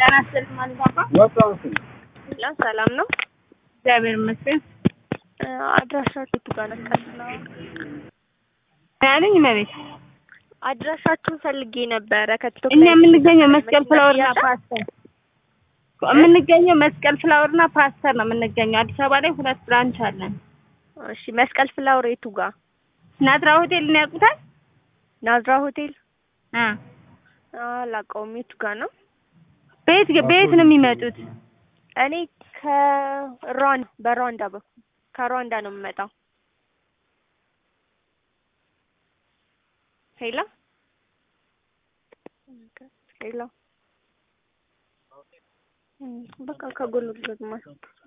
ጤና ይስጥልኝ ማለት አባ ላ ሰላም ነው። እግዚአብሔር ይመስገን። አድራሻችሁ የቱ ጋር ነበር? ያለኝ መቤት አድራሻችሁን ፈልጌ ነበረ ከቲክቶክ እኛ ላይ የምንገኘው መስቀል ፍላወርና ያለ? ፓስተር የምንገኘው መስቀል ፍላወርና ፓስተር ነው የምንገኘው። አዲስ አበባ ላይ ሁለት ብራንች አለን። እሺ መስቀል ፍላወር የቱ ጋር? ናዝራ ሆቴልን ያውቁታል? ናዝራ ሆቴል አ አላውቀውም። የቱ ጋር ነው? በየት በየት ነው የሚመጡት? እኔ ከሩዋንዳ በሩዋንዳ በኩል ከሩዋንዳ ነው የምመጣው። ሄሎ ሄሎ በቃ ከጎኑ ግጥማ